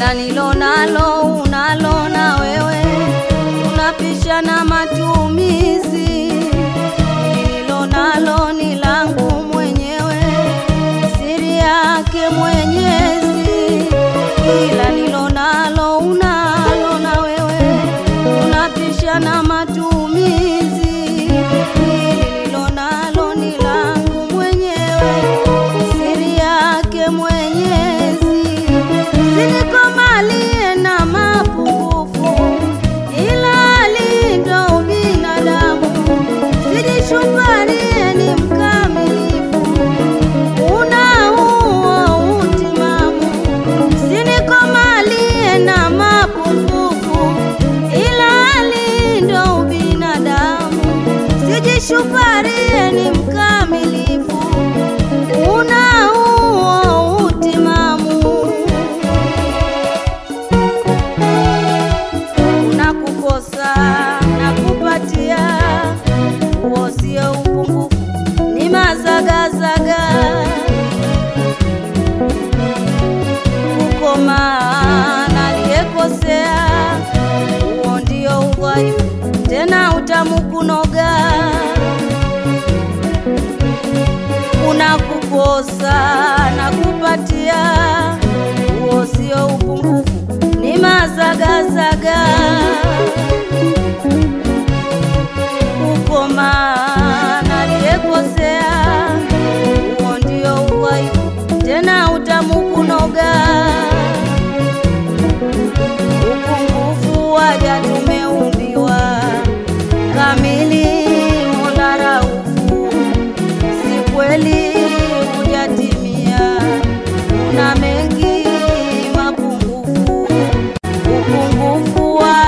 ila nilo nalo unalo na wewe unapishana matumizi. Nilo nalo ni langu mwenyewe, siri yake Mwenyezi, ila nilo nalo unalo na wewe unapishana matumizi. Nilo nalo ni langu mwenyewe, siri yake Mwenyezi, sinikomalie na mapungufu, ila alindo binadamu, sijishupalie ni mkamilifu, una huo utimamu, sinikomalie na mapungufu, ila alindo binadamu, sijishupalie ni mkamilifu, una huo utimamu unakukosa na kupatia huo sio upungufu, ni mazagazaga kukoma na aliyekosea, huo ndio udhaifu, tena utamu kunoga unakukosa na kupatia, huo sio upungufu, ni mazagazaga kukoma na aliyekosea, huo ndio udhaifu, tena utamu kunoga upungufu waja tumeumbiwa kamili Mola raufu si kweli hujatimia, una mengi mapungufu. Upungufu wa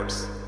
Records.